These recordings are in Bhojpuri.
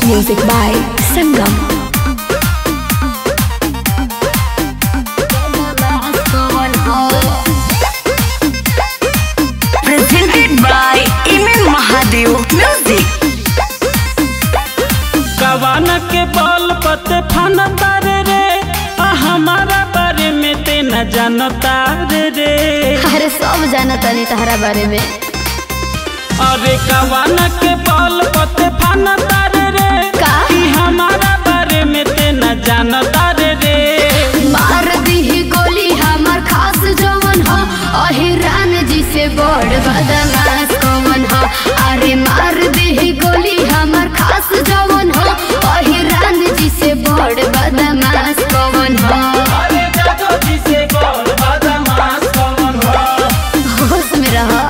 Music by Sangam. Presented by Imen Mahadev Music. कवान के बल पते फन तारे रे आ हमारा बारे में ते न जानता रे रे अरे सब जाना तनी तहरा बारे में अरे कवान के बल पते फन तारे रे का? कि हमारा बारे में ते न जानता रे रे मार दी गोली हमार खास जवन हो अहिरान जी से बड़ बदमाश कौन हो अरे मार दी गोली हमार खास जवन हो अहिरान जी से बड़ बदमाश कौन हो अरे जादो जी से गोल बदमाश कौन हो होश में रहो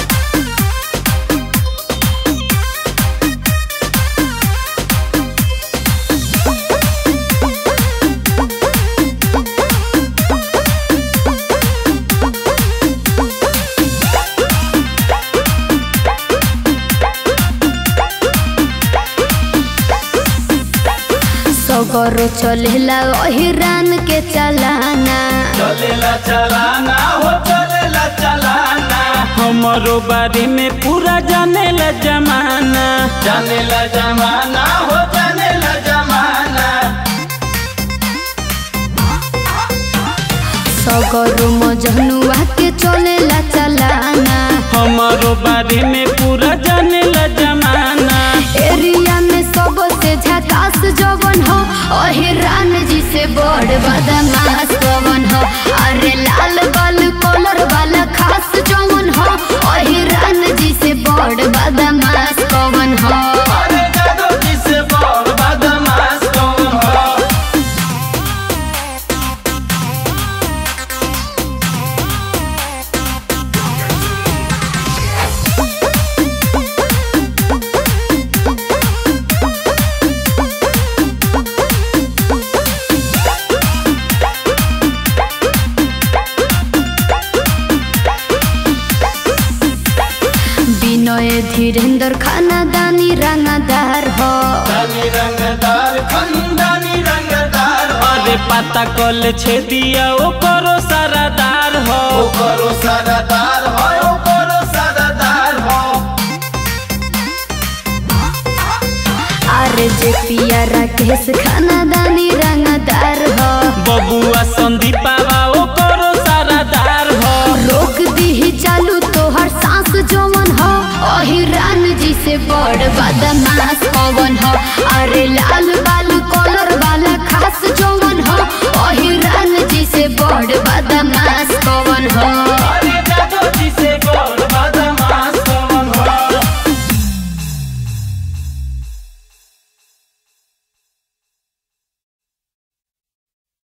सगरो चलेला अहिरान के चलाना चलेला चलाना हो चलेला चलाना हमारो बारे में पूरा जानेला जमाना जानेला जमाना हो जानेला जमाना सगरो मजनुआ के चलेला चलाना हमारो बारे में पूरा जानेला जमाना एरिया में सबसे झकास जवन हो अहिरान जी से बड़ बदमाश कवन हो अरे लाल बाल कलर वाला खास जवन हो अहिरान जी से बड़ बदमाश कवन हो अरे जादो जी से बड़ बदमाश कौन हो विनय धीरेन्द्र खाना दानी रंगदार हो दानी रंगदार खंदानी रंगदार अरे पता कल छे दिया ओ करो सारादार हो ओ करो सारादार हो ओ करो सारादार हो अरे जे पिया राकेश खाना दानी रंगदार हो बबुआ संदीपावा ओ करो सारादार हो रोक दी चालू तोहर सांस जवन हो अहिरान जी से बड़ बदमाश पवन हो अरे लाल बाल कलर वाला खास जवन